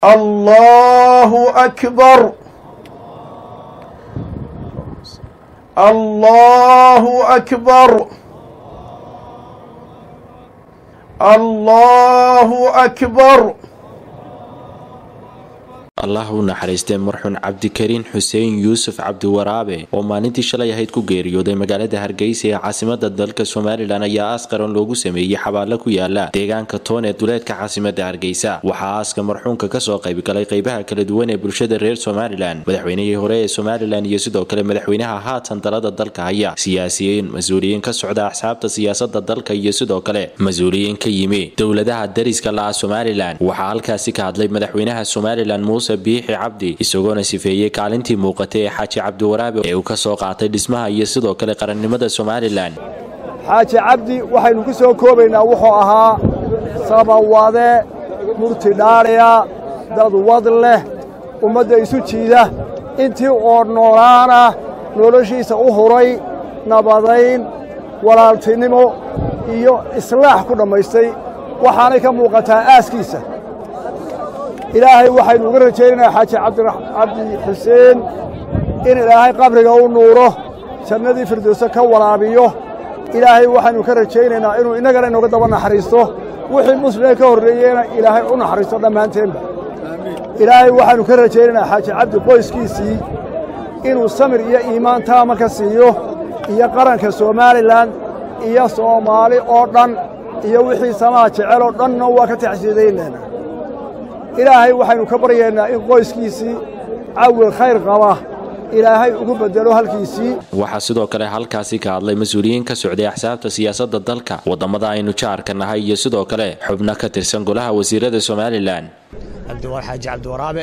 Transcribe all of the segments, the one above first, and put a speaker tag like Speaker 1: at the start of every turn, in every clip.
Speaker 1: الله أكبر الله أكبر الله أكبر
Speaker 2: allah u naxariistay marxuun cabdikariin xuseen yuusuf cabdiwaraabe oo maalintii shalay ahayd ku geeriyooday magaalada hargeysa ee caasimada dalka somalilan ayaa aas qaran loogu sameeyey xabaalo ku yaala deegaanka toon ee duleedka caasimada hargeysa waxaa aaska marxuunka kasoo qaybgalay qeybaha kala duwan ee bulshada reer somalilan madaxweynihii hore ee somalilan iyo sidoo kale madaxweynaha haatan talada dalka haya siyaasiyiin mas-uuliyiin ka socda axsaabta siyaasada dalka iyo sidoo kale mas-uuliyiin ka yimi dowladaha dariska la-a somalilan waxaa halkaasi ka hadlay madaxweynaha somalilan muuse biixi cabdi isagoona sifeeyey kaalintii muuqatay ee xaaji cabdiwaraabe ee uu ka soo qaatay dhismaha iyo sidoo kale qarannimada somalilan
Speaker 3: xaaji cabdi waxaynu ku soo koobaynaa wuxuu ahaa sabawade murti dhaadhiya dad wad leh ummadda isu jiida intii oo noolaana noloshiisa u huray nabadayn walaaltinimo iyo islaax ku dhammaystay waxaanay ka muuqataa aaskiisa ilaahay waxaynu uga rajaynaynaa xaaji cabdi xuseen in ilaahay qabriga u nuuro jannadii firdowse ka waraabiyo ilaahay waxaynu ka rajaynaynaa inuu innagana inooga daba naxariisto wixii muslimee ka horreeyeyna ilaahay u naxariisto dhammaanteenba ilaahay waxaynu ka rajaynaynaa xaaji cabdi qoyskiisii inuu samir iyo iimaan taama ka siiyo iyo qaranka somalilan iyo soomaali oo dhan iyo wixii samaha jecel oo dhanna waa ka taxsiidaynaynaa ilaahay waxaynu ka baryaynaa in qoyskiisii cawil khayr qaba ilaahay ugu bedelo halkiisii
Speaker 2: waxaa sidoo kale halkaasi ka hadlay mas-uuliyiin ka socday axsaabta siyaasadda dalka waddamada aynu jaarka nahay iyo sidoo kale xubno ka tirsan golaha wasiirada somalilan
Speaker 4: xaaji cabdiwaraabe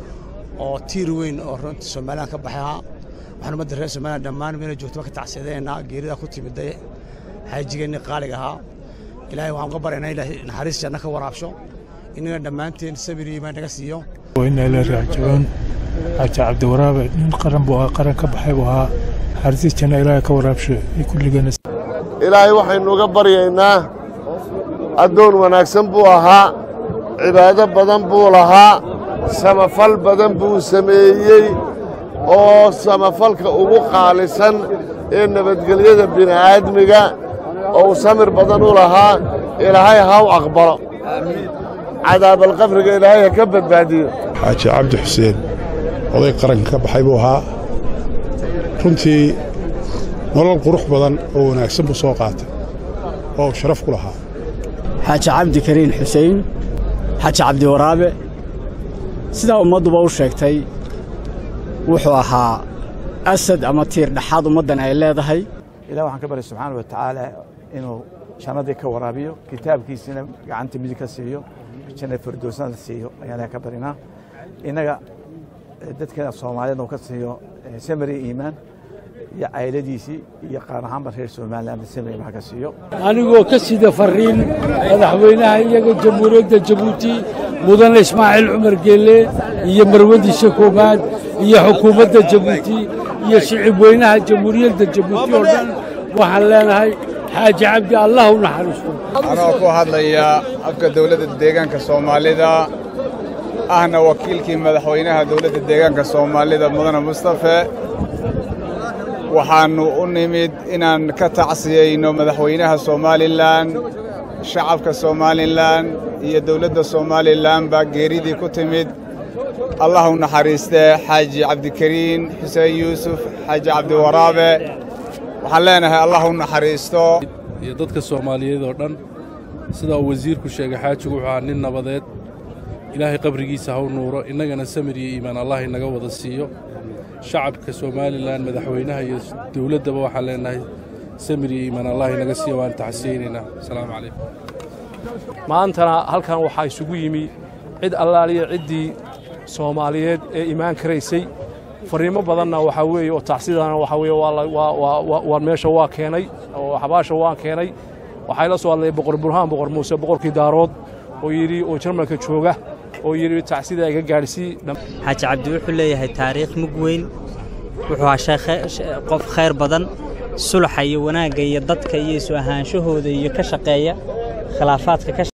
Speaker 4: oo tiir weyn oo runta somalilan ka baxay ahaa waxaan ummadda reer somalilan dhammaan meena joogtaba ka tacsiyadeynaa geerida ku timiday xaajigeenni qaaliga ahaa ilaahay waxaan uga baryaynaa ilaahay naxariis janno ka waraabsho innaga dhammaanteen sabir iyo imaan naga siiyo
Speaker 5: وإنا إلى راجعون حاجة عبد الوراب nin qaran buu ahaa qaran ka baxay buu ahaa xarisiis janna ilaahay ka waraabsho kulligeena
Speaker 6: ilaahay waxaynu uga baryaynaa addoon wanaagsan buu ahaa cibaado badan buu lahaa samafal badan buu sameeyey oo samafalka ugu qaalisan ee nabadgelyada bini'aadmiga oo uu samir badan u lahaa ilaahay ha u aqbalo cadaabalqabriga ilaahay ha ka badbaadiyo
Speaker 7: xaaji cabdi xuseen oday qaranka ka baxay buu ahaa runtii nolol qurux badan oo wanaagsan buu soo qaatay oo sharaf ku lahaa
Speaker 8: xaaji cabdi kariin xusein xaaji cabdiwaraabe sidaa ummadduba u sheegtay wuxuu ahaa asad ama tiir dhexaad ummaddan ay leedahay
Speaker 3: ilah waxaan ka barya subxaana wa tacaala inuu jannadii ka waraabiyo kitaabkiisina gacanta midig ka siiyo janna firdowsnada siiyo ayaan ka barinaa innaga dadkeena soomaaliyeed uu ka siiyo samari iimaan iyo cayladiisii iyo qaar ahaanba reer somaliland samari baa ka siiyo
Speaker 9: anigoo ka sida fariin madaxweynaha iyaga jamhuuriyadda jabuuti mudane ismaaciil cumar geelle iyo marwadiisa koowaad iyo xukuumadda jabuuti iyo shicib weynaha jamhuuriyadda jabuuti oo dhan waxaan leenahay xaaji cabdi allah u naxariisto
Speaker 10: anoo ku hadlaya afka dawladda deegaanka soomaalida ahna wakiilkii madaxweynaha dawladda deegaanka soomaalida mudane mustafe waxaannu u nimid inaan ka tacsiyayno madaxweynaha somalilan shacabka somalilan iyo dawladda somalilan baa geeridii ku timid allah u naxariistee xaaji cabdikariin xuseen yuusuf xaaji cabdiwaraabe waxaan leenahay allah u naxariisto
Speaker 11: iyo dadka soomaaliyeed oo dhan sidaa uu wasiirku sheegay xaajigu wuxuu ahaa nin nabadeed ilaahay qabrigiisa ha u nuuro innagana samir iyo iimaan allah inaga wada siiyo shacabka somalilan madaxweynaha iyo dowladdaba waxaan leenahay samir iyo iimaan allah inaga siiyo waan taxsiyeynaynaa asalaamu calaykum
Speaker 12: maantana halkan waxaa isugu yimi cid allaaliya ciddii soomaaliyeed ee imaan karaysay fariimo badanna waxaa weeye oo tacsidana waxaa weeye waa meesha waa keenay oo xabaasha waan keenay waxaa ila soo hadlay boqor burhaan boqor muuse boqorkii daarood oo yidhi oo jarmalka jooga oo yidhi tacsida iga gaadhsii
Speaker 13: xaaji cabdi wuxuu leeyahay taariikh mug weyn wuxuu ahaa qof khayr badan sulaxa iyo wanaagga iyo dadka iyo isu ahaanshahooda iyo ka shaqeeya khilaafaadka